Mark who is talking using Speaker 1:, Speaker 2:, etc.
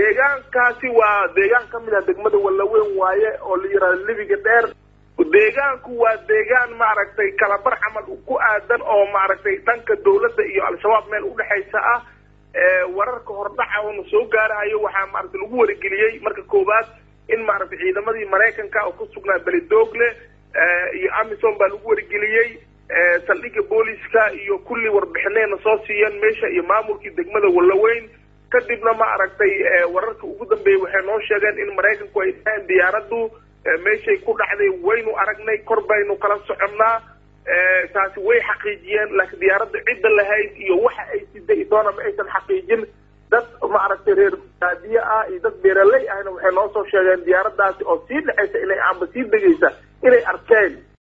Speaker 1: deegaankaasi waa deegaan ka mid ah degmada wallaweyn waaye oo la yidhahdo libiga dheer deegaanku waa deegaan maaragtay kalabar camal ku aadan oo maaragtay dhanka dawladda iyo al-shabaab meel udhexaysa ah wararka hordhaca oona soo gaarahayo waxaa maaragtay lagu warageliyey marka koowaad in maaragtay ciidamadii maraykanka oo ku sugnaa beledoogle iyo amison baa lagu warageliyey saldhigga booliska iyo kulli warbixineyna soo siiyeen meesha iyo maamulkii degmada wallaweyn kadibna ma aragtay wararka ugu dambeeyey waxay noo sheegeen in maraykanku ay dhahaan diyaaraddu meeshay ku dhacday waynu aragnay kor baynu kala soconnaa taasi way xaqiijiyeen laakiin diyaaradda cidda lahayd iyo waxa ay siday doona ma aysan xaqiijin dad maaragtay reer baadiye ah iyo dad beeraley ahna waxay noo soo sheegeen diyaaraddaasi oo sii dhexaysa inay amba sii degaysa inay arkeen